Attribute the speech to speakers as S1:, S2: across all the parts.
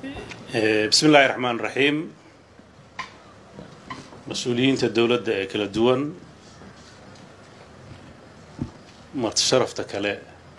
S1: bismi illaahi raxmaan raxiim mas-uuliyiinta dowladda ee kala duwan marti sharafta kale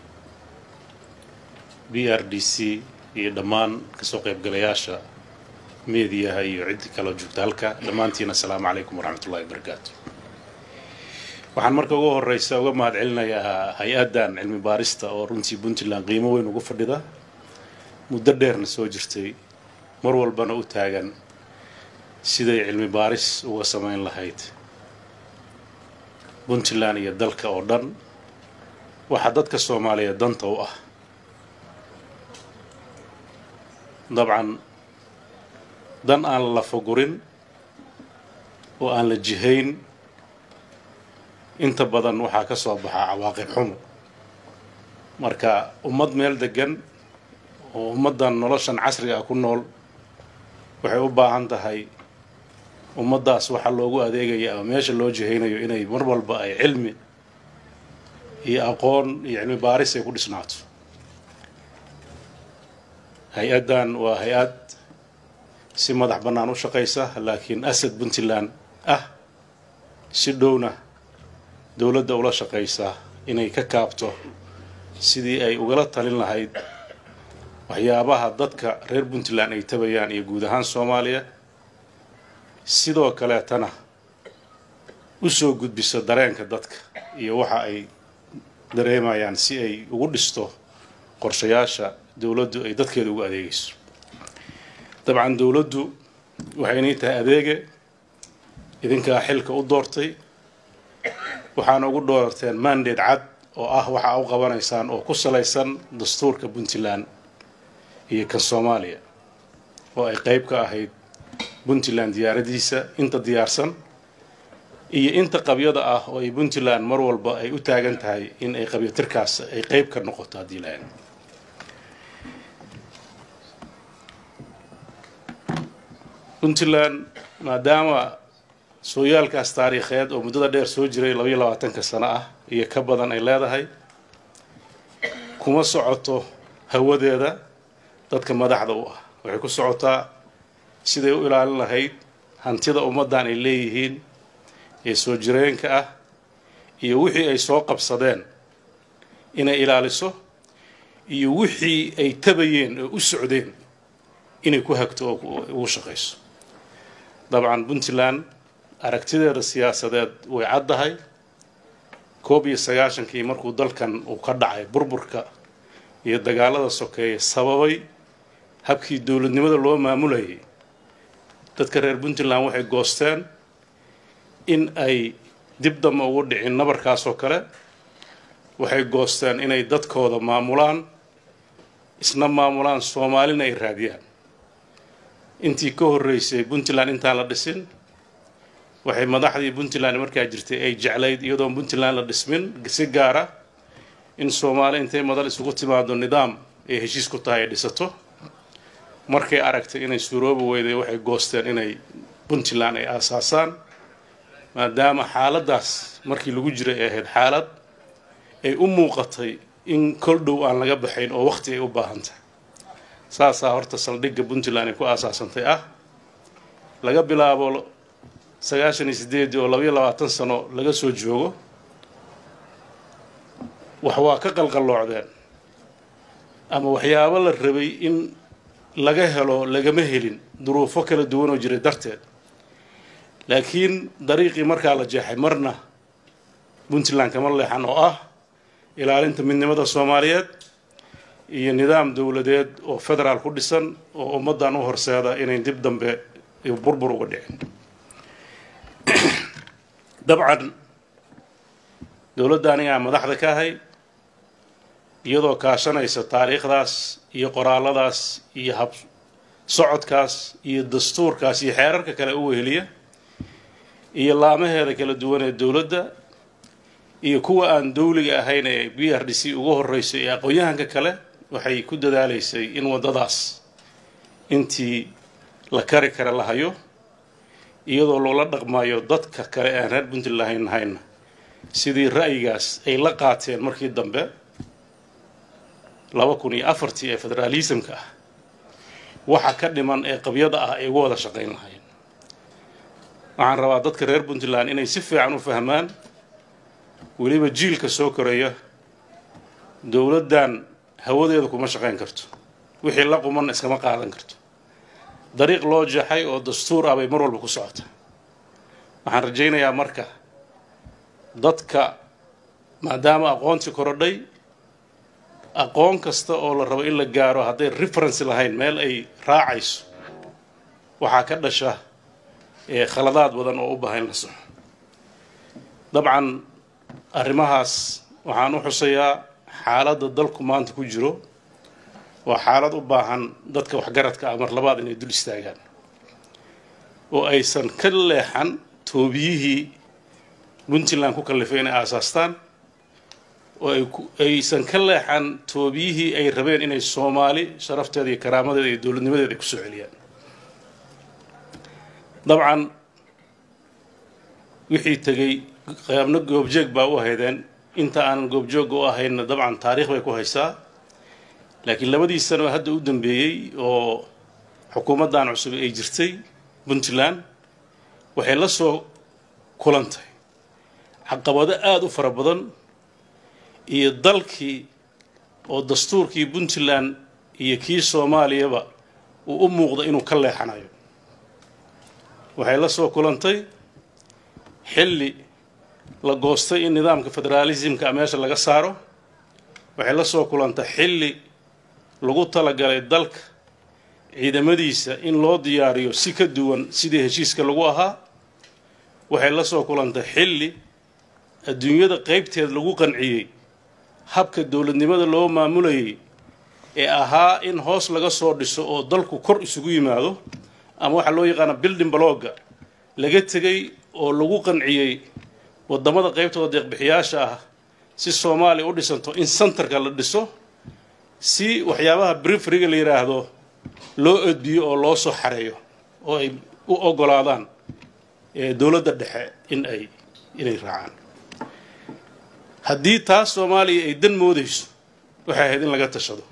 S1: b r d c iyo dhammaan kasoo qaybgalayaasha meediyaha iyo ciddi kaloo joogta halka dhammaantiin assalaamu calaykum waraxmat ullahi wabarakaatu waxaan marka ugu horeysa uga mahad celinayaa hay-addan cilmi baarista oo runtii puntland qiimo weyn ugu fadhida muddo dheerna soo jirtay mar walbana u taagan siday cilmi baaris uga samayn lahayd puntland iyo dalka oo dhan waxaa dadka soomaaliyeed danta u ah dabcan dan aan la fagurin oo aan la jihayn inta badan waxaa ka soo baxaa cawaaqib xumo marka ummad meel degan oo ummaddan noloshan casriga ah ku nool waxay u baahan tahay ummaddaas waxaa loogu adeegaya ama meesha loo jihaynayo inay mar walba ay cilmi iyo aqoon iyo cilmi baaris ay ku dhisnaato hay-addan waa hay-ad si madax bannaan u shaqaysa laakiin asad puntland ah si dhowna dowladda ula shaqaysa inay ka kaabto sidii ay ugala talin lahayd waxyaabaha dadka reer puntland ay tabayaan iyo guud ahaan soomaaliya sidoo kaleetana u soo gudbiso dareenka dadka iyo waxa ay dareemayaan si ay ugu dhisto qorshayaasha dowladdu ay dadkeeda ugu adeegayso dabcan dowladdu waxay inay tahay adeege idinkaa xilka u doortay waxaana ugu doorteen mandate cad oo ah waxaa u qabanaysaan oo ku salaysan dastuurka puntland iyo kan soomaaliya oo ay qayb ka ahayd puntland diyaaradiisa inta diyaarsan iyo inta qabyada ah oo ay puntland mar walba ay u taagan tahay in ay qabyatirkaas ay qayb ka noqoto haddii lahayd puntland maadaama sooyaalkaas taariikheed oo muddada dheer soo jiray labaiyo labaatanka sano ah iyo ka badan ay leedahay kuma socoto hawadeeda dadka madaxda u ah waxay ku socotaa siday u ilaalin lahayd hantida ummaddan ay leeyihiin ee soo jireenka ah iyo wixii ay soo qabsadeen inay ilaaliso iyo wixii ay tabayeen oo u socdeen inay ku hagto oo ugu shaqayso dabcan puntland aragtideeda siyaasadeed way caddahay koob iyo sagaashankii markuu dalkan uu ka dhacay burburka iyo dagaalada sokeeye sababay habkii dowladnimada loo maamulayay dadka reer puntland waxay goosteen in ay dib damba ugu dhicin nabarkaasoo kale waxay goosteen inay dadkooda maamulaan isna maamulaan soomaalina ay raadiyaan intii ka horreysay puntland intaan la dhisin waxay madaxdii puntland markaa jirtay ay jeclayd iyadoon puntland la dhismin si gaara in soomaali intay madal isugu timaado nidaam ay heshiis ku tahay ay dhisato markay aragtay inay suuroobi weyday waxay goosteen inay puntland ay aasaasaan maadaama xaaladdaas markii lagu jiray ay ahayd xaalad ay u muuqatay in kol dhow aan laga baxayn oo waqti ay u baahan tahay saasaa horta saldhigga puntland ay ku aasaasantay ah laga bilaabo sagaashan iyo sideedii oo labaiyo labaatan sano laga soo joogo wax waa ka qalqalloocdeen ama waxyaabo la rabay in laga helo lagama helin duruufo kala duwan oo jiray darteed laakiin dariiqii markaa la jeexay marna puntland kama leexan oo ah ilaalinta midnimada soomaaliyeed iyo nidaam dowladeed oo federaal ku dhisan oo ummaddan u horseeda inay dib dambe burbur uga dhicin dabcan dowladda anigaa madaxda ka ahay iyadoo kaashanaysa taariikhdaas iyo qoraalladaas iyo hab socodkaas iyo dastuurkaas iyo xeerarka kale u weheliya iyo laamaheeda kala duwan ee dowladda iyo kuwa aan dowliga ahayn ee b r d c ugu horreyso iyo aqoon-yahanka kale waxay ku dadaalaysay in waddadaas intii la kari kara la hayo iyadoo loola dhaqmayo dadka kale aan reer puntland lahayn hayna sidii ra'yigaas ay la qaateen markii dambe laba kun iyo afartii ee federaalismka ah waxa ka dhiman ee qabyada ah ay uga wada shaqayn lahayn waxaan rabaa dadka reer puntland inay si fiican u fahmaan weliba jiilka soo koraya dowladdan hawadeeda kuma shaqayn karto wixii la quman iskama qaadan karto dariiq loo jaxay oo dastuur ah bay mar walba ku socota waxaan rajaynayaa marka dadka maadaama aqoontii korodhay aqoon kasta oo la rabo in la gaaro hadday reference lahayn meel ay raacayso waxaa ka dhasha khaladaad badan oo u bahan la soxo dabcan arrimahaas waxaan u xusayaa xaaladda dalku maanta ku jiro waa xaalad u baahan dadka waxgaradka ah mar labaad inay dul istaagaan oo aysan ka leexan toobiyihii puntland ku kallifay inay aasaastaan oo aysan ka leexan toobiyihii ay rabeen inay soomaali sharafteeda iyo karaamadeeda iyo dowladnimadeeda ay kusoo celiyaan dabcan wixii tegey qaabno goobjeeg baa u ahaydeen inta aanan goobjoogga u ahaynna dabcan taariikh bay ku haysaa laakiin labadii sano hadda u dambeeyey oo xukuumaddan cusub ay jirtay puntland waxay la soo kulantay caqabado aada u fara badan iyo dalkii oo dastuurkii puntland iyo kii soomaaliyaba uu u muuqda inuu ka leexanayo waxay la soo kulantay xilli la goostay in nidaamka federaalismka meesha laga saaro waxay la soo kulantay xilli lagu talagalay dalka ciidamadiisa in loo diyaariyo si ka duwan sidii heshiiska lagu ahaa waxay la soo kulantay xilli adduunyada qaybteed lagu qanciyey habka dowladnimada loo maamulayay ee ahaa in hoos laga soo dhiso oo dalku kor isugu yimaado ama waxaa loo yaqaana building blogga laga tegay oo lagu qanciyey waddamada qaybtooda deeqbixiyaasha ah si soomaaliya u dhisanto in centerka la dhiso si waxyaabaha brifriga la yidhaahdo loo odbiyo oo loo soo xareeyo oo ay u oggolaadaan dowladda dhexe in ay inay raacaan haddii taas soomaaliya ay dan moodayso waxay ahayd in laga tashado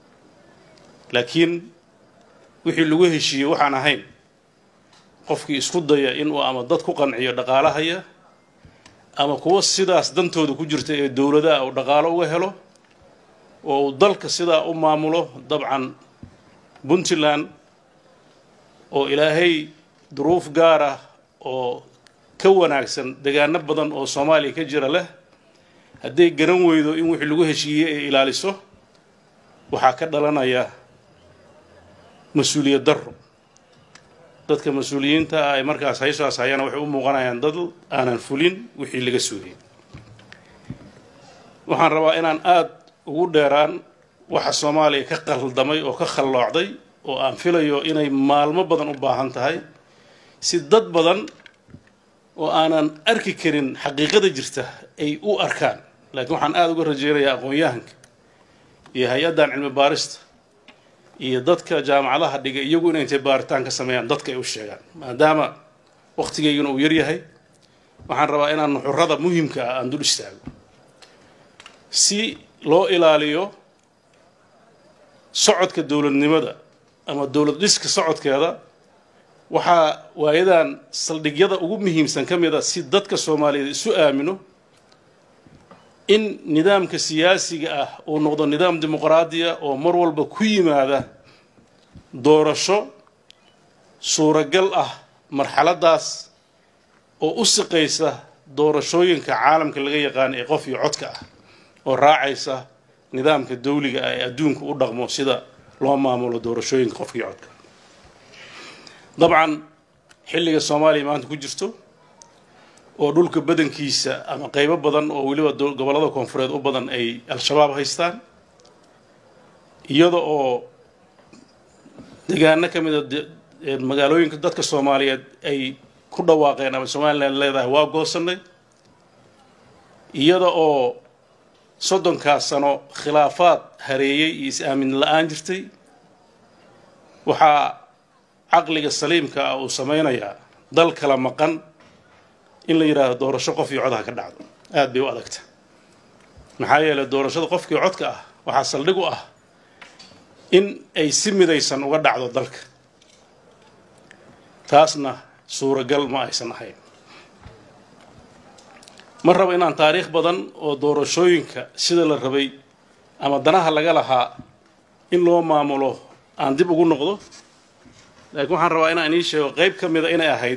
S1: laakiin wixii lagu heshiiyey waxaan ahayn qofkii isku daya inuu ama dad ku qanciyo dhaqaalahaya ama kuwa sidaas dantooda ku jirta ee dowladaha uu dhaqaalo uga helo oo uu dalka sidaa u maamulo dabcan puntland oo ilaahay duruuf gaar ah oo ka wanaagsan degaano badan oo soomaaliya ka jira leh hadday garan weydo in wixii lagu heshiiyey ay ilaaliso waxaa ka dhalanaya mas-uuliyad darro dadka mas-uuliyiinta ah ay markaas hayshaas hayana waxay u muuqanayaan dad aanan fulin wixii laga sugayay waxaan rabaa inaan aada ugu dheeraan waxa soomaaliya ka qaldamay oo ka khalloocday oo aan filayo inay maalmo badan u baahan tahay si dad badan oo aanan arki karin xaqiiqada jirta ay u arkaan laakiin waxaan aada uga rajeynayaa aqoon-yahanka iyo hay-addan cilmi baarista iyo dadka jaamacadaha dhigay iyagu inay intay baaritaan ka sameeyaan dadka ay u sheegaan maadaama wakhtigayguna uu yaryahay waxaan rabaa inaan nuxurada muhimka ah aan dul istaago si loo ilaaliyo socodka dowladnimada ama dowlad dhiska socodkeeda waxaa waayadan saldhigyada ugu muhiimsan ka mid a si dadka soomaaliyeed isu aamino in nidaamka siyaasiga ah uu noqdo nidaam dimuqraadiya oo mar walba ku yimaada doorasho suuragal ah marxaladaas oo u siqaysa doorashooyinka caalamka laga yaqaano ee qof iyo codka ah oo raacaysa nidaamka dawliga ah ee adduunka u dhaqmo sida loo maamulo doorashooyinka qofka iyo codka dabcan xilliga soomaaliya maanta ku jirto oo dhulka badankiisa ama qaybo badan oo weliba gobollada koonfureed u badan ay al-shabaab haystaan iyada oo degaano ka mid a magaalooyinka dadka soomaaliyeed ay ku dhawaaqeen ama somalilan leedahay waa goosanay iyada oo soddonkaas sano khilaafaad hareeyey iyo is-aamin la-aan jirtay waxaa caqliga saliimka ah uu samaynayaa dal kala maqan in la yidhaahdo doorasho qof iyo codha ka dhacdo aada bay u adagta maxaa yeelay doorashada qofkii codka ah waxaa saldhig u ah in ay si midaysan uga dhacdo dalka taasna suuragal ma aysan ahayn ma rabo inaan taariikh badan oo doorashooyinka sida la rabay ama danaha laga lahaa in loo maamulo aan dib ugu noqdo laakiin waxaan rabaa inaan inii sheego qayb ka mida inay ahayd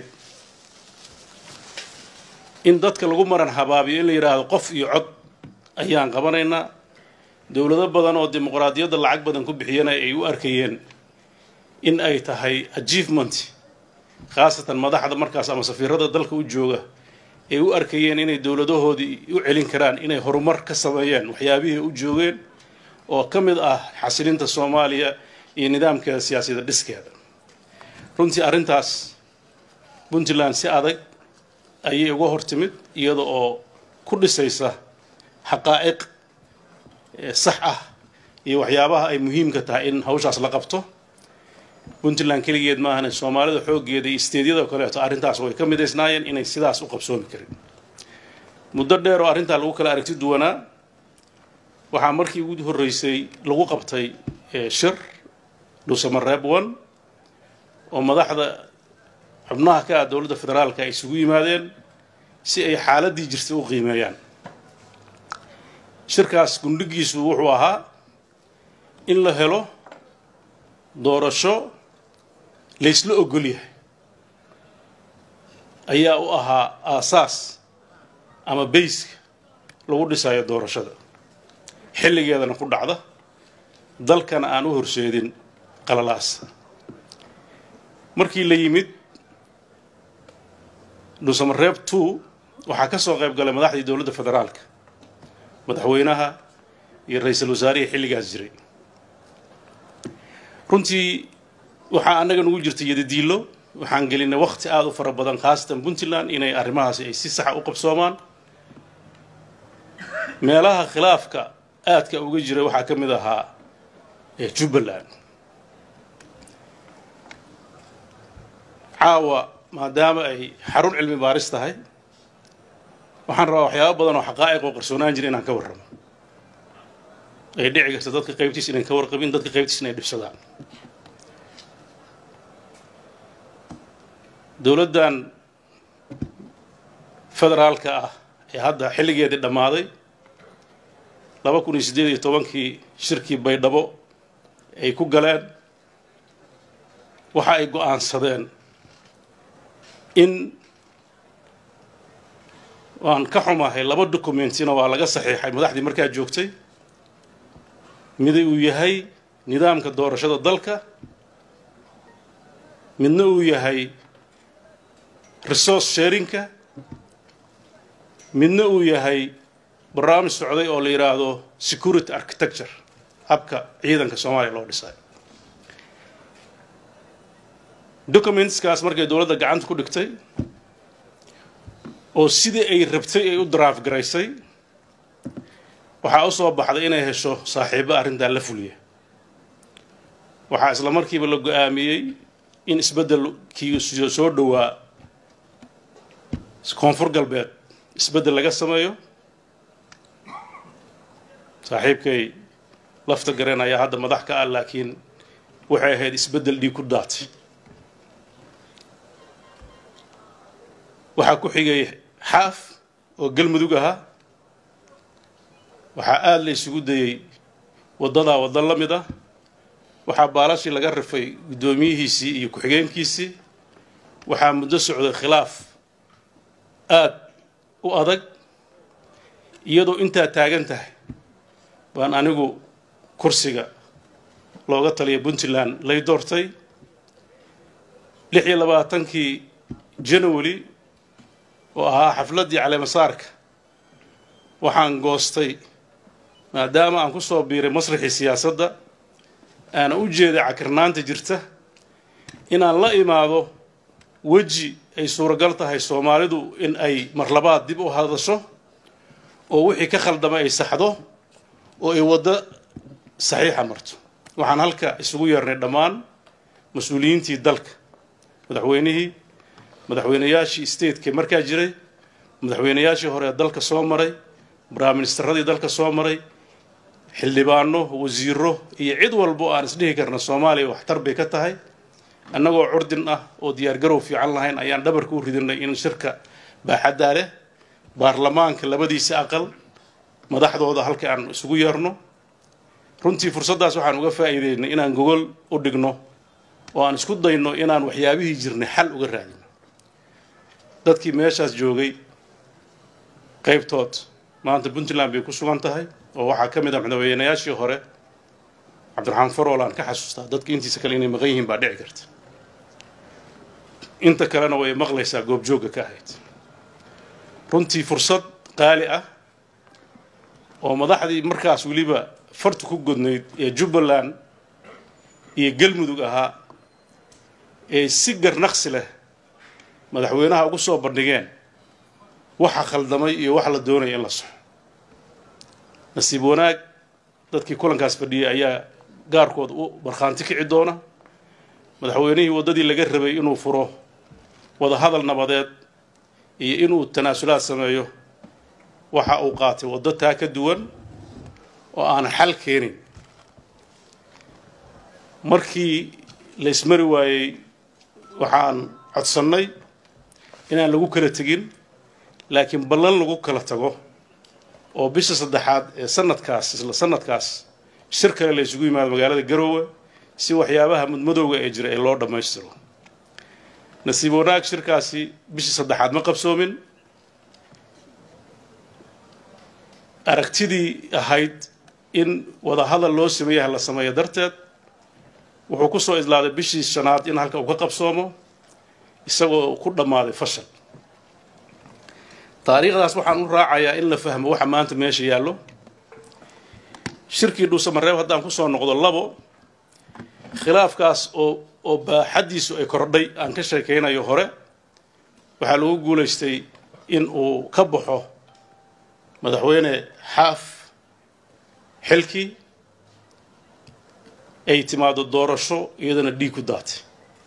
S1: in dadka lagu maran habaabiyo in la yidhaahdo qof iyo cod ayaan qabanaynaa dowlado badan oo dimuqraadiyadda lacag badan ku bixiyana ay u arkayeen in ay tahay achievement khaasatan madaxda markaas ama safiirada dalka u jooga ay u arkayeen inay dowladahoodii u celin karaan inay horumar ka sameeyeen waxyaabihii u joogeen oo ka mid ah xasilinta soomaaliya iyo nidaamkeeda siyaasiyada dhiskeeda runtii arrintaas puntland si adag ayay uga hor timid iyada oo ku dhisaysa xaqaa'iq sax ah iyo waxyaabaha ay muhiimka tahay in hawshaas la qabto puntland keligeed maahan soomaalida xooggeeda iyo isteedyada kaleeto arrintaas way ka midaysnaayeen inay sidaas u qabsoomi karin muddo dheer oo arrintaa lagu kala aragti duwanaa waxaa markii ugu horreysay lagu qabtay shir dhuusamareeb one oo madaxda xubnaha ka ah dowladda federaalka ay isugu yimaadeen si ay xaaladdii jirtay u qiimeeyaan shirkaas gundhigiisu wuxuu ahaa in la helo doorasho laysla ogol yahay ayaa u ahaa aasaas ama bayska lagu dhisayo doorashada xilligeedana ku dhacda dalkana aan u horseedin qalalaas markii la yimid dhuusamareeb two waxaa ka soo qayb galay madaxdii dowladda federaalka madaxweynaha iyo ra-iisul wasaarihii xilligaas jiray runtii waxaa annaga nugu jirtay yadadiilo waxaan gelinay wakti aada u fara badan khaasatan puntland inay arrimahaasi ay si saxa u qabsoomaan meelaha khilaafka aadka uga jiray waxaa ka mid ahaa jubbaland caawa maadaama ay xarun cilmi baaris tahay waxaan rabaa waxyaaba badan oo xaqaa'iq oo qarsoonaan jira inaan ka warramo ay dhici karta dadka qaybtiis inayn ka warqabin dadka qaybtiis inay dhibsadaan dowladdan federaalka ah ee hadda xilligeedii dhammaaday laba kun iyo siddeed iyo tobankii shirkii baydhabo ay ku galeen waxa ay go-aansadeen in waan ka xumahay laba documentina waa laga saxiixay madaxdii markaa joogtay miday uu yahay nidaamka doorashada dalka midna uu yahay resource sharinka midna uu yahay barnaamij socday oo la yidhaahdo security architecture habka ciidanka soomaaliya loo dhisay documentskaas markay dowladda gacanta ku dhigtay oo sidii ay rabtay ay u draaf garaysay waxaa u soo baxday inay hesho saaxiibo arrintaa la fuliya waxaa isla markiiba la go-aamiyey in isbeddelkii soo dhowaa koonfur galbeed isbeddel laga sameeyo saaxiibkay lafta gareen ayaa hadda madax ka ah laakiin waxay ahayd isbeddel dhiig ku daatay waxaa ku xigay xaaf oo galmudug ahaa waxaa aada la isugu dayey waddadaa waddo la mid ah waxaa baalashii laga rifay guddoomiyihiisii iyo ku-xigeenkiisii waxaa muddo socday khilaaf aada u adag iyadoo intaa taagan tahay baan anigu kursiga looga taliya puntland lay doortay lix iyo labaatankii january oo ahaa xafladdii caleemasaarka waxaan goostay maadaama aan ku soo biiray masraxii siyaasadda aana u jeeday cakirnaanta jirta inaan la imaado weji ay suuragal tahay soomaalidu in ay marlabaad dib u hadasho oo wixii ka khaldama ay saxdo oo ay waddo saxiixa marto waxaan halka isugu yeernay dhammaan mas-uuliyiintii dalka madaxweynihii madaxweynayaashii stateka markaa jiray madaxweynayaashii hore ee dalka soo maray braaministeradii dalka soo maray xildhibaano wasiiro iyo cid walbo aan isdhihi karna soomaaliya waxtar bay ka tahay annagoo curdin ah oo diyaargarow fiican lahayn ayaan dhabarka u ridinay in shirka baaxaddaa leh baarlamaanka labadiisa aqal madaxdooda halka aan isugu yeerno runtii fursaddaas waxaan uga faa'iideynay inaan gogol u dhigno oo aan isku dayno inaan waxyaabihii jirnay xal uga raadino dadkii meeshaas joogay qaybtood maanta puntland bay ku sugan tahay oo waxaa ka mid ah madaxweynayaashii hore cabdiraxmaan farool aan ka xasuustaa dadka intiisa kale inay maqan yihiin baa dhici karta inta kalena way maqlaysaa goobjoogga ka ahayd runtii fursad qaali ah oo madaxdii markaas weliba fartu ku godnayd ee jubbaland iyo galmudug ahaa ee si garnaqsi leh madaxweynaha ugu soo bandhigeen waxa khaldamay iyo waxa la doonaya in la soxo nasiib wanaag dadkii kulankaas fadhiyay ayaa gaarkood u markhaanti kici doona madaxweynihii waddadii laga rabay inuu furo wadahadal nabadeed iyo inuu tanaasulaad sameeyo waxa uu qaatay waddo taa ka duwan oo aan xal keenin markii la ismari waayey waxaan codsannay inaan lagu kala tegin laakiin ballan lagu kala tago oo bisha saddexaad ee sanadkaas isla sanadkaas shir kale la isugu yimaado magaalada garoowe si waxyaabaha mudmadowga ee jira ee loo dhammaystiro nasiib wanaag shirkaasi bishii saddexaad ma qabsoomin aragtidii ahayd in wadahadal loo sameeyaha la sameeyo darteed wuxuu ku soo idlaaday bishii shanaad in halka uu ka qabsoomo isagoo ku dhammaaday fashal taariikhdaas waxaan u raacayaa in la fahmo waxa maanta meesha yaallo shirkii dhuusamareeb haddaan kusoo noqdo labo khilaafkaas oo oo baaxaddiisu ay kordhay aan ka sheekaynayo hore waxaa lagu guulaystay in uu ka baxo madaxweyne xaaf xilkii ay timaado doorasho iyadana dhiig ku daatay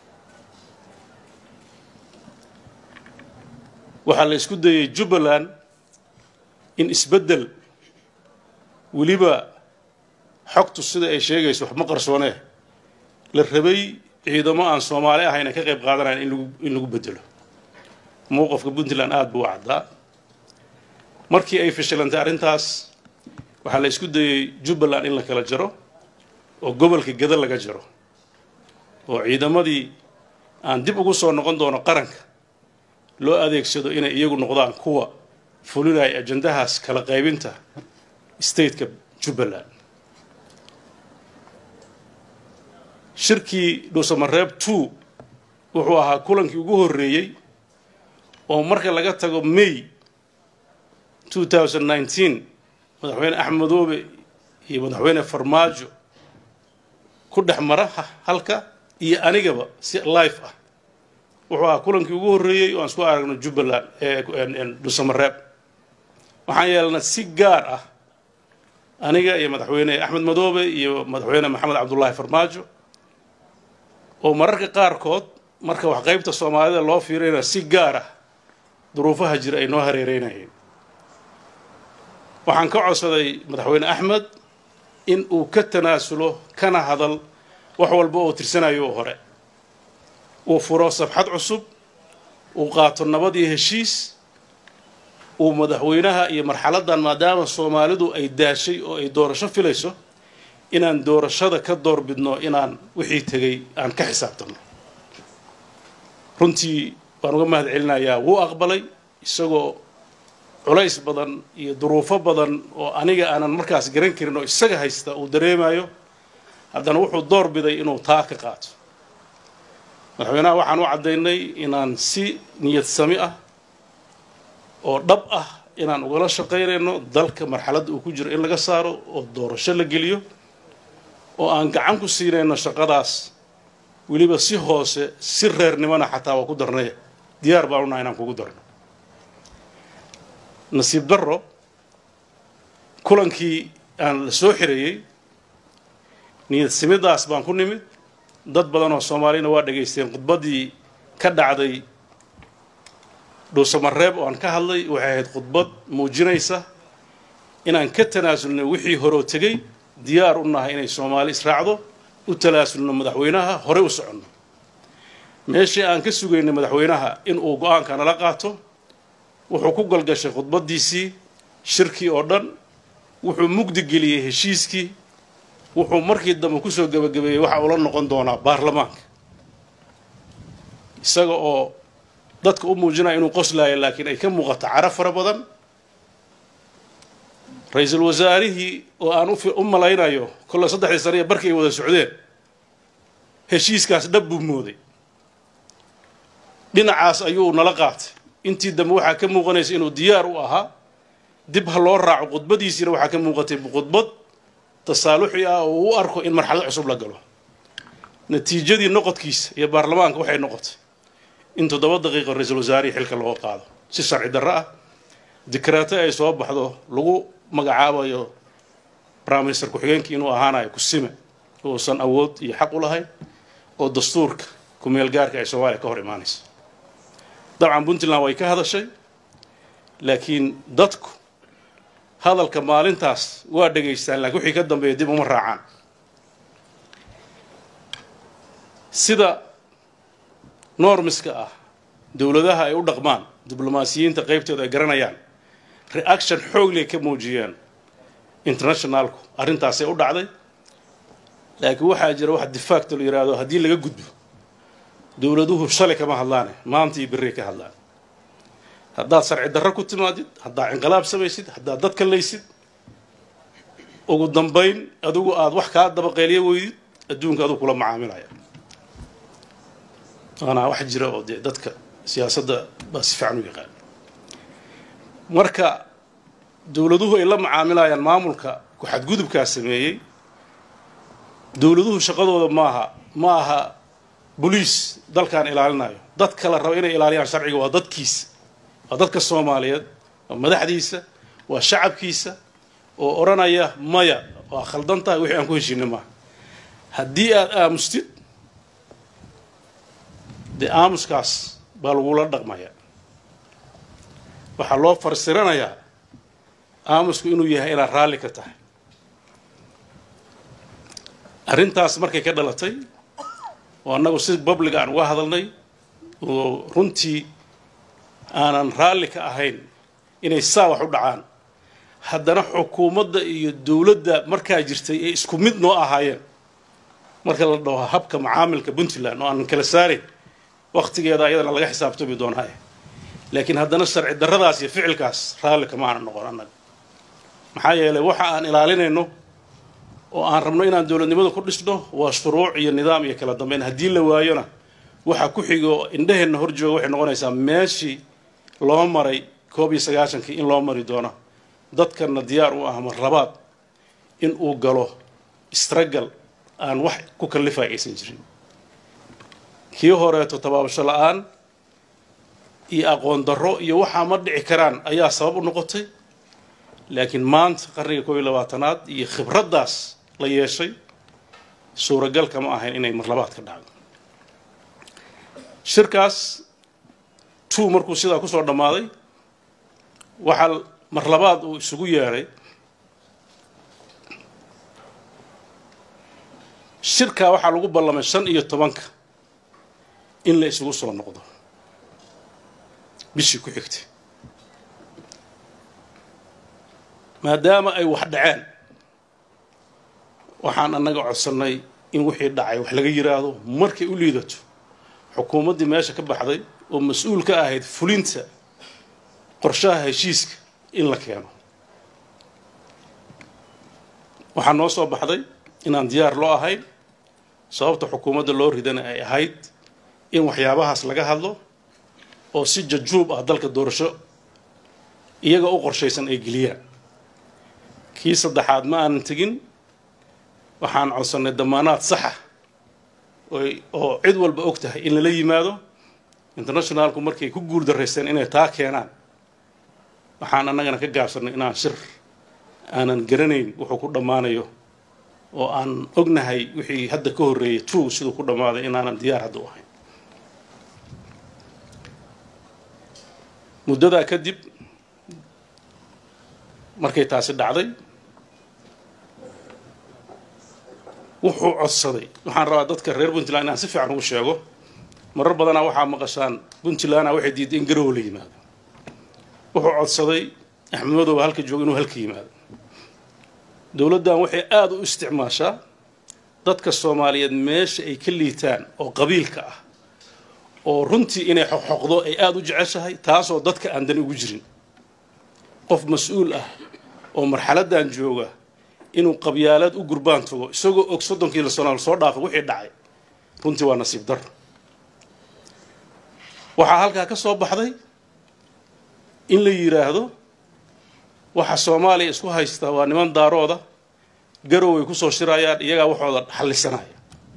S1: waxaa la isku dayey jubbaland in isbeddel weliba xogtu sida ay sheegayso wax ma qarsoonee la rabay ciidamo aan soomaali ahayn ay ka qayb qaadanayan in lagu in lagu bedelo mowqafka puntland aada buu u caddaa markii ay fashilantay arrintaas waxaa la isku dayey jubbaland in la kala jaro oo gobolka gada laga jaro oo ciidamadii aan dib ugu soo noqon doono qaranka loo adeegsado inay iyagu noqdaan kuwa fulinaya ajandahaas kala qaybinta stateka jubbaland shirkii dhuusamareeb two wuxuu ahaa kulankii ugu horreeyey oo marka laga tago may two thousand nineteen madaxweyne axmed madoobe iyo madaxweyne farmaajo ku dhex mara halka iyo anigaba si life ah wuxuu ahaa kulankii ugu horreeyey oo aan isku aragno jubbaland dhuusamareeb waxaan yeelnay si gaar ah aniga iyo madaxweyne axmed madoobe iyo madaxweyne maxamed cabdullaahi farmaajo oo mararka qaarkood marka wax qaybta soomaalida loo fiirayna si gaar ah duruufaha jira ay noo hareereynayeen waxaan ka codsaday madaxweyne axmed in uu ka tanaasulo kana hadal wax walba oo tirsanayo oo hore uu furo sabxad cusub uu qaato nabad iyo heshiis uu madaxweynaha iyo marxaladdan maadaama soomaalidu ay daashay oo ay doorasho filayso inaan doorashada ka doorbidno inaan wixii tegay aan ka xisaabtanno runtii waan uga mahad celinayaa wuu aqbalay isagoo culays badan iyo duruufo badan oo aniga aanan markaas garan karin oo isaga haysta uu dareemayo haddana wuxuu door biday inuu taa ka qaato madaxweynaha waxaan u caddaynay inaan si niyad sami ah oo dhab ah inaan ugala shaqaynayno dalka marxaladda uu ku jiro in laga saaro oo doorasho la geliyo oo aan gacan ku siinayno shaqadaas weliba si hoose si reernimona xataa waa ku darnay diyaar baan unahay inaan kugu darno nasiib darro kulankii aan la soo xirayey niyad simidaas baan ku nimid dad badan oo soomaaliyana waa dhegaysteen khudbaddii ka dhacday dhuusamareeb oo aan ka hadlay waxay ahayd khudbad muujinaysa inaan ka tanaasulnay wixii horoo tegey diyaar u nahay inay soomaali israacdo u talaasulno madaxweynaha horey u soconno meeshii aan ka sugaynay madaxweynaha in uu go-aanka nala qaato wuxuu ku galgashay khudbaddiisii shirkii oo dhan wuxuu mugdi geliyey heshiiskii wuxuu markii dambe kusoo gebagabeeyey waxa uu la noqon doonaa baarlamaanka isaga oo dadka u muujinaya inuu qoslaayo laakiin ay ka muuqato cara fara badan ra-iisul wasaarihii oo aan u malaynayo kolle saddexdii sane ee barkii ay wada socdeen heshiiskaas dhab buu mooday dhinacaas ayuu nala qaatay intii dambe waxaa ka muuqanaysa inuu diyaar u ahaa dib ha loo raaco khudbadiisiina waxaa ka muuqatay khudbad tasaaluxi ah oo uu u arko in marxalad cusub la galo natiijadii noqodkiisa iyo baarlamaanka waxay noqotay in toddoba daqiiqo ra-iisul wasaarihii xilka looga qaado si sharci darro ah dikraato ay soo baxdo lagu magacaabayo prime minister ku-xigeenkii inuu ahaanayo kusime uusan awood iyo xaq u lahayn oo dastuurka kumeel gaarka ay soomaaliya ka hor imaanaysa dabcan puntland way ka hadashay laakiin dadku hadalka maalintaas waa dhegaystaan laakiin wixii ka dambeeya dib uma raacaan sida normiska ah dowladaha ay u dhaqmaan diblomaasiyiinta qaybtooda ay garanayaan reaction xoogley ka muujiyeen internationalku arrintaasay u dhacday laakiin waxaa jira wax difaacto la yidhaahdo haddii laga gudbo dowladuhu shalay kama hadlaane maanta iyo berrey ka hadlaan haddaad sharci darro ku timaadid haddaad inqilaab samaysid haddaad dad kalaysid ugu dambayn adigu aada wax kaa dabaqeeliyo weydid adduunka adigu kula macaamilaya waana wax jira oo dee dadka siyaasadda baa si fiican u yaqaan marka dowladuhu ay la macaamilayaan maamulka ku-xadgudubkaa sameeyey dowladuhu shaqadooda maaha ma aha boliis dalkaan ilaalinayo dad kala raba inay ilaaliyaan sharciga waa dadkiisa waa dadka soomaaliyeed waa madaxdiisa waa shacabkiisa oo odhanaya maya waa khaldan tahay wixii aan ku heshiina maaha haddii aada aamustid dee aamuskaas baa lagula dhaqmaya waxaa loo farsiranayaa aamusku inuu yahay inaad raalli ka tahay arrintaas markay ka dhalatay oo annagu si public aan uga hadalnay oo runtii aanan raalli ka ahayn inay saa wax u dhacaan haddana xukuumadda iyo dowladda markaa jirtay ee isku mid noo ahaayeen marka la dhaho habka macaamilka puntland oo aanan kala saarayn waktigeeda ayadana laga xisaabtami doonaaye laakiin haddana sharci darradaas iyo ficilkaas raalli kama aanan noqon annaga maxaa yeelay waxa aan ilaalinayno oo aan rabno inaan dowladnimada ku dhisno waa shuruuc iyo nidaam iyo kala dambeyn haddii la waayona waxa ku xigo indhaheenna hor jooga waxay noqonaysaa meeshii loo maray koob iyo sagaashankii in loo mari doono dadkanna diyaar u ah mar labaad in uu galo istragal aan wax ku kallifaya aysan jirin kii horeeto tabaabasho la-aan iyo aqoon darro iyo waxaa ma dhici karaan ayaa sabab u noqotay laakiin maanta qarniga koob iyo labaatanaad iyo khibraddaas la yeeshay suuragal kama ahayn inay mar labaad ka dhacdo shirkaas two markuu sidaa kusoo dhammaaday waxaa mar labaad uu isugu yeedhay shirkaa waxaa lagu ballamay shan iyo tobanka in la isugu soo noqdo bishii ku xigtay maadaama ay wax dhaceen waxaan annaga codsannay in wixii dhacay wax laga yidhaahdo markay u liidato xukuumaddii meesha ka baxday oo mas-uul ka ahayd fulinta qorshaha heshiiska in la keeno waxaa noo soo baxday inaan diyaar loo ahayn sababta xukuumadda loo ridana ay ahayd in waxyaabahaas laga hadlo oo si jajuub ah dalka doorasho iyaga u qorshaysan ay geliyaan kii saddexaad ma aanan tegin waxaan codsannay damaanaad saxa oo cid walba og tahay in lala yimaado internationalku markay ku guul daraysteen inay taa keenaan waxaan annagana ka gaabsannay inaan shir aanan garanayn wuxuu ku dhammaanayo oo aan ognahay wixii hadda ka horreeyay two siduu ku dhammaaday inaanan diyaar hadda u ahayn muddadaa kadib markay taasi dhacday wuxuu codsaday waxaan rabaa dadka reer puntland inaan si fiican ugu sheego marar badanaa waxaa maqashaan puntlandna waxay diiday in garowe la yimaado wuxuu codsaday axmed madoobe halka jooga inuu halka yimaado dowladdan waxay aada u isticmaashaa dadka soomaaliyeed meesha ay ka liitaan oo qabiilka ah oo runtii inay xoqxoqdo ay aada u jeceshahay taasoo dadka aan dan ugu jirin qof mas-uul ah oo marxaladdan jooga inuu qabyaalaad u gurbaan tago isagoo og soddonkii sano soo dhaafay wixii dhacay runtii waa nasiib dar waxaa halkaa ka soo baxday in la yidhaahdo waxa soomaaliya isku haysta waa niman daarooda garoway kusoo shirayaan iyagaa waxooda xallisanaya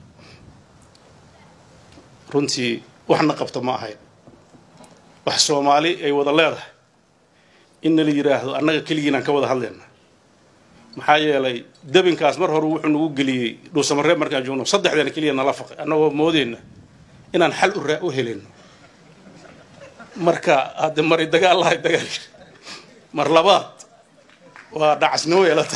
S1: runtii waxna qabta ma ahayn wax soomaali ay wada leedahay inna la yidhaahdo annaga keligiinaan ka wada hadlayna maxaa yeelay debinkaas mar hore wuxuu nagu geliyey dhuusamareeb markaan joogno saddexdeena keliya nala faqay annagoo moodeyna inaan xal u raa u helino marka hadde mari dagaal lahay dagaal mar labaad waa dhacasnimo yeelata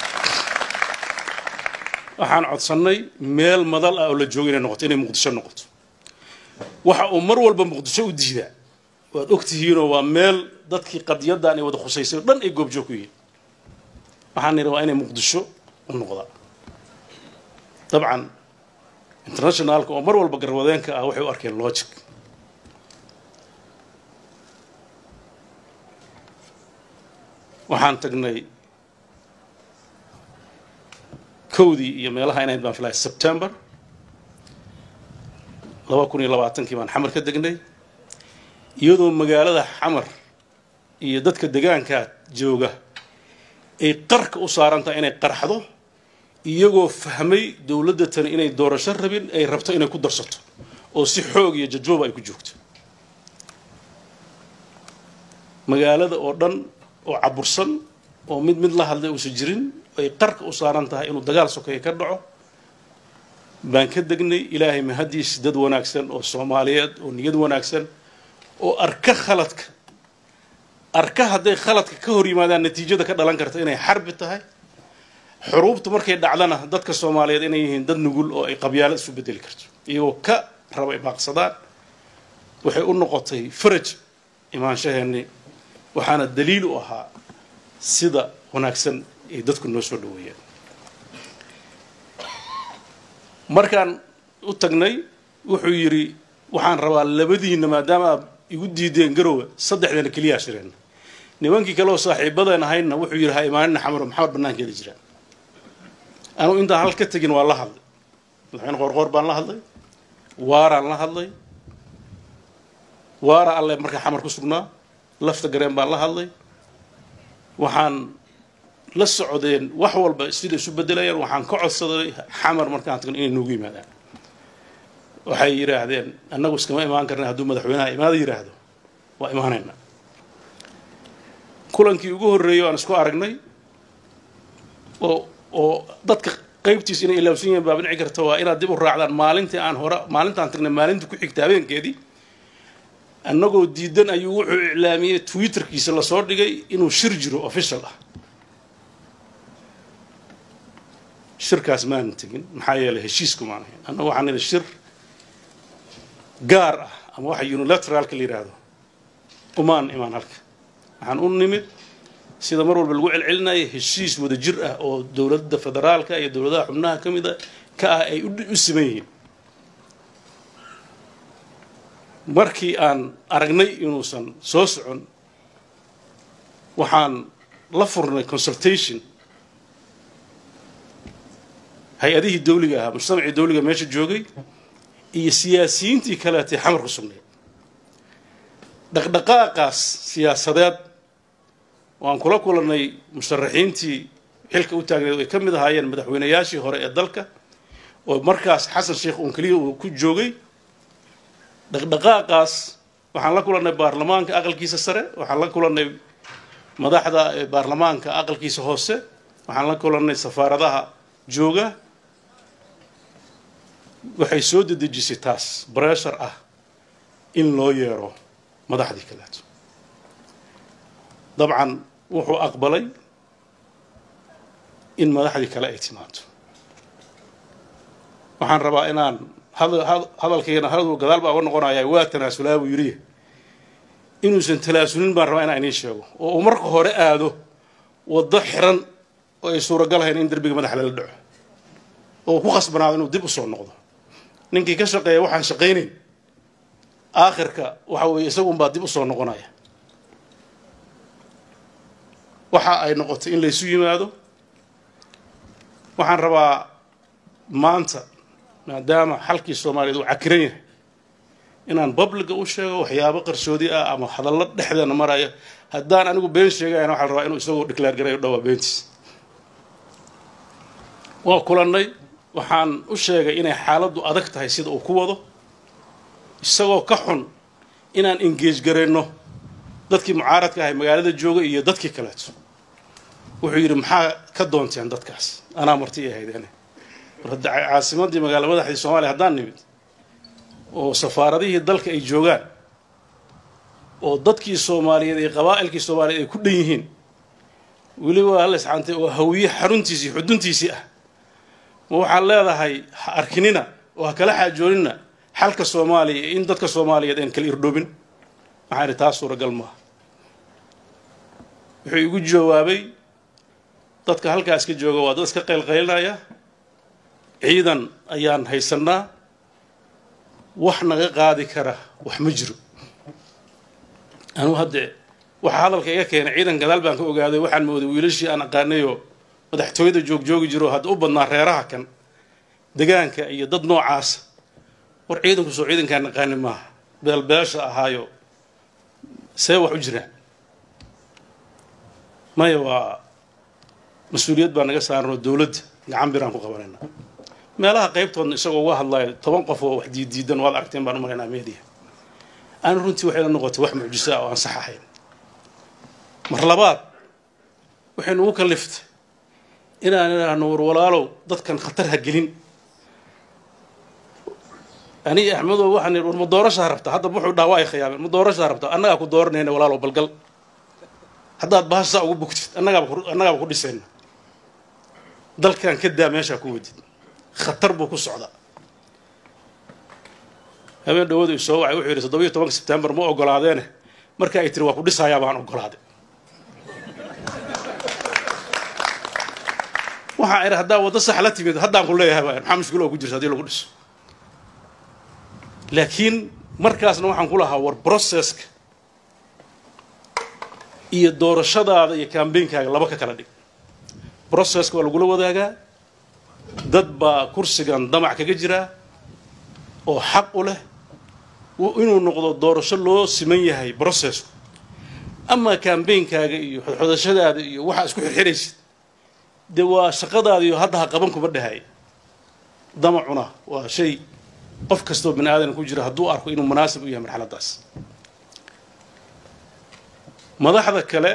S1: waxaan codsannay meel madal ah oo la joogo inay noqoto inay muqdisho noqoto waxa uu mar walba muqdisho u diidaa waad ogtihiinoo waa meel dadkii qadiyaddan ay wada khusaysay o dhan ay goobjoog ku yihiin waxaan nidhi waa inay muqdisho u noqdaa dabcan internationaalka oo mar walba garwadeenka ah waxay u arkeen logic waxaan tagnay kowdii iyo meelaha inayd baan filaya september laba kun iyo labaatankii baan xamar ka degnay iyadoo magaalada xamar iyo dadka degaankaa jooga ay qarka u saaran tahay inay qarxdo iyagoo fahmay dowladda tani inay doorasho rabin ay rabto inay ku darsato oo si xoog iyo jajooba ay ku joogto magaalada oo dhan oo cabursan oo mid mid la hadlay uusan jirin ay qarka u saaran tahay inuu dagaal sokeeye ka dhaco baan ka degnay ilaahay mahadiis dad wanaagsan oo soomaaliyeed oo niyad wanaagsan oo arka khaladka arka hadday khaladka ka hor yimaadaan natiijada ka dhalan karta inay xarbi tahay xuruubta markay dhacdana dadka soomaaliyeed inay yihiin dad nugul oo ay qabyaalad isu bedeli karto iyagoo ka raba ay baaqsadaan waxay u noqotay faraj imaanshaheennii waxaana daliil u ahaa sida wanaagsan ay dadku noo soo dhaweeyeen markaan u tagnay wuxuu yidhi waxaan rabaa labadiinna maadaama aad igu diideen garowe saddexdeena keliyaa shireen nimankii kale oo saaxiibadeen ahaydna wuxuu yidhi ha imaanina xamaro maxamed bannaankeeda jiraan anugu intaan hal ka tegin waa la hadlay madaxweyne qoorqoor baan la hadlay waaraan la hadlay waara alle markaa xamar ku sugnaa lafta gareen baan la hadlay waxaan la socdeen wax walba sida isu bedelayaan waxaan ka codsaday xamar markaan tagno inay noogu yimaadaan waxay yidhaahdeen annagu iskama imaan karna hadduu madaxweynaha imaada yidhaahdo waa imaanaynaa kulankii ugu horreeyey aan isku aragnay oo oo dadka qaybtiis inay ilaabsan yihiin baaba dhici karta waa inaad dib u raacdaan maalintii aan hore maalintaan tagnay maalintii ku xigta habeenkeedii annagoo diidan ayuu wuxuu iclaamiyey twitterkiisa lasoo dhigay inuu shir jiro official ah shirkaas maanan tegin maxaa yeelay heshiisku maan ahayn annagu waxaan nidhi shir gaar ah ama waxa unilateraalka la yidhaahdo umaan imaan halka waxaan u nimid sida mar walba lagu celcelinaya heshiis wada jir ah oo dowladda federaalka iyo dowladaha xubnaha ka mida ka ah ay u siman yihiin markii aan aragnay inuusan soo socon waxaan la furnay consultation hay-adihii dawliga ahaa mujtamacii dawliga meesha joogay iyo siyaasiyiintii kaleetay xamar ku sugnayd dhaqdhaqaaqaas siyaasadeed waan kula kulannay musharaxiintii xilka u taagneed ay ka mid ahaayeen madaxweynayaashii hore ee dalka oo markaas xasan sheekh uun keliya uu ku joogay dhaqdhaqaaqaas waxaan la kulannay baarlamaanka aqalkiisa sare waxaan la kulannay madaxda baarlamaanka aqalkiisa hoose waxaan la kulannay safaaradaha jooga waxay soo dedejisay taas breshar ah in loo yeero madaxdii kaleeto dabcan wuxuu aqbalay in madaxdii kale ay timaado waxaan rabaa inaan hadalkayna hadal gadaal baa uga noqonaya waa tanaasulaa buu yidhi inuusan talaasulin baan rabaa inaan idiin sheego oo uu marka hore aado waddo xiran oo ay suuragalahayn in derbiga madaxa lala dhaco oo ku khasbanaado inuu dib u soo noqdo ninkii ka shaqeeya waxaan shaqaynayn aakhirka waxa weeye isagunbaa dib u soo noqonaya waxa ay noqotay in laysu yimaado waxaan rabaa maanta maadaama xalkii soomaaliyeed uu cakiran yahay inaan babliga u sheego waxyaabo qarsoodi ah ama hadallo dhexdeena maraya haddaan anigu been sheegayana waxaa la rabaa inuu isagoo declaar garayo dhowaa beentiis waa kulannay waxaan u sheegay inay xaaladdu adag tahay sida uu ku wado isagoo ka xun inaan engeej garayno dadkii mucaaradka ahay magaalada jooga iyo dadkii kaleeto wuxuu yidhi maxaa ka doonteen dadkaas anaa marti i ahaydeen war hadda caasimadii magaala madaxdii soomaaliya haddaan nimid oo safaaradihii dalka ay joogaan oo dadkii soomaaliyeed ee qabaa'ilkii soomaaliyeed ay ku dhan yihiin weliba hal iscaantay oo hawiye xaruntiisii xuduntiisii ah ma waxaad leedahay ha arkinina oo ha kala xaajoonina xalka soomaaliya in dadka soomaaliyeed aan kala irdhoobin waxaan idhi taas suuragal maaha wuxuu igu jawaabay dadka halkaas ka jooga waa dad iska qaylqaylinaya ciidan ayaan haysannaa wax naga qaadi kara wax ma jiro anugu haddee waxaa hadalka iga keenay ciidan gadaal baan ka ogaaday waxaan mooday wiilashii aan aqaanayoo madaxtooyada joogjoogi jiro hadda u badnaa reeraha kan degaanka iyo dad noocaasa war ciidanku soo ciidankaan naqaani maaha beelbeesha ahaayo see wax u jiraan maya waa mas-uuliyad baa naga saaran oo dowladda gacan biraan ku qabanayna meelaha qaybtoodna isagoo uga hadlayo toban qof oo wax diiddiidan waad aragteen baan u maraynaa media aana runtii waxay la noqotay wax mucjiso ah oo aan sax ahayn mar labaad waxay nugu kalliftay inaan idhaahno war walaalow dadkan khatar ha gelin ani axmedow waxaan idhi war ma doorashaa rabta hadda wuxuu dhaha waa ay khiyaameen ma doorashaa rabta annagaa ku dooranayna walaalow balgal haddaad bahashaa ugu bugtid annagaaba annagaaba ku dhisayna dalkan ka daa meeshaa ku wadid khatar buu ku socdaa habeen dhawadu i soo wacay wuxuu yidhi toddobiyo tobanka sebtembar ma ogolaadeene marka ay tiri waa ku dhisayaa baan ogolaaday waxaan idhi haddaa waddo sax la timid haddaan ku leeyahay baa maxaa mushkilo oo ku jirta hadii lagu dhiso laakiin markaasna waxaan ku lahaa war processka iyo doorashadaada iyo kambeynkaaga laba ka kala dhig processka waa lagula wadaagaa dad baa kursigan damac kaga jiraa oo xaq u leh inuu noqdo doorasho loo siman yahay processku amaa kambeynkaaga iyo xodxodashadaada iyo waxaa isku xirxiraysid dee waa shaqadaada iyo hadda ha qaban kuma dhahay damacuna waa shay qof kastoo bani aadan ku jira hadduu arko inuu munaasib u yahay marxaladdaas madaxda kale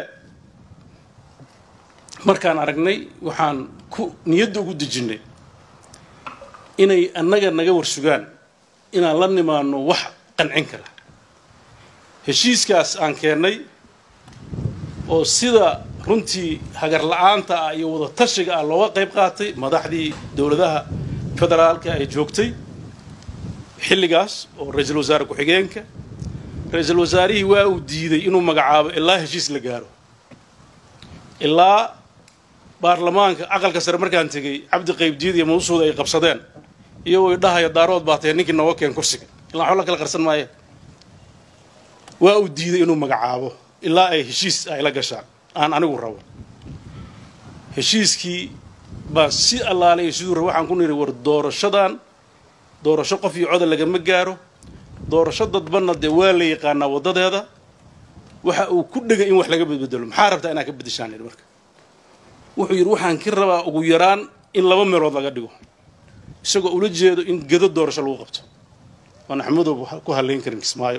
S1: markaan aragnay waxaan ku niyadda ugu dejinnay inay annaga naga warsugaan inaan la nimaano wax qancin kara heshiiskaas aan keennay oo sida runtii hagar la-aanta ah iyo wada tashiga ah looga qayb qaatay madaxdii dowladaha federaalka ay joogtay xilligaas oo ra-iisul wasaare ku-xigeenka ra-iisul wasaarihii waa uu diiday inuu magacaabo ilaa heshiis la gaaro ilaa baarlamaanka aqalka sare markaan tegey cabdi qaybdiid iyo mawsuuda ay qabsadeen iyagoo idhahaya daarood baa tahay ninkii nooga keen kursiga ilaa waxba la kala qarsan maaye waa uu diiday inuu magacaabo ilaa ay heshiis ay la gashaan aan anigu rabo heshiiskii baan si allaalay siduu rabo waxaan ku nidhi war doorashadan doorasho qof iyo coda lagama gaaro doorasho dadbanna dee waa la yaqaanaa waddadeeda waxa uu ku dhegay in wax laga bedbedelo maxaa rabtaa inaad ka beddeshaan idhi marka wuxuu yidhi waxaan ka rabaa ugu yaraan in laba meelood laga dhigo isagoo ula jeedo in gedo doorasho lagu qabto waan axmedow ku hallayn karin kismaayo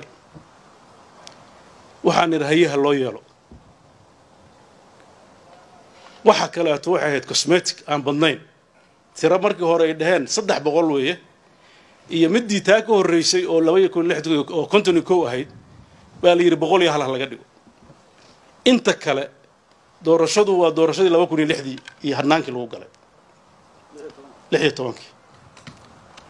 S1: waxaan idhi hayaha loo yeelo waxa kaleeto waxay ahayd cosmetic aan badnayn tiro markii hore ay dhaheen saddex boqol weeye iyo midii taa ka horreysay oo laba iyo kun lix oo konton iyo kow ahayd baa la yidhi boqol iyo hal ha laga dhigo inta kale doorashadu waa doorashadii laba kun iyo lixdii iyo hadnaankii lagu galay lix iyo tobankii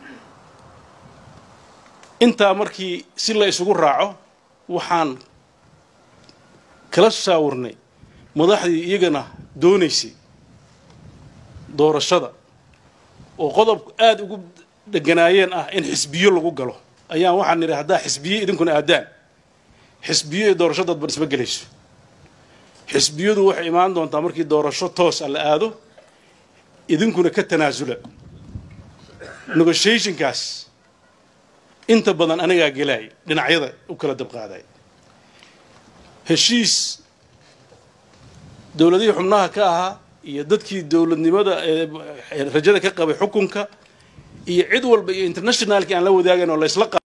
S1: intaa markii si la isugu raaco waxaan kala shaawirnay madaxdii iyagana doonaysay doorashada oo qodob aada ugu dheganaayeen ah in xisbiyo lagu galo ayaan waxaan nidhi haddaa xisbiye idinkuna aadaan xisbiyo iyo doorasho dadban isma gelayso xisbiyadu waxay imaan doontaa markii doorasho toos a la aado idinkuna ka tanaasula negotiationkaas inta badan anigaa gelaay dhinacyada u kala dabqaaday heshiis dowladihii xubnaha ka ahaa iyo dadkii dowladnimada ee rajada ka qabay xukunka iyo cid walba iyo internationalkii aan la wadaagayn oo laysla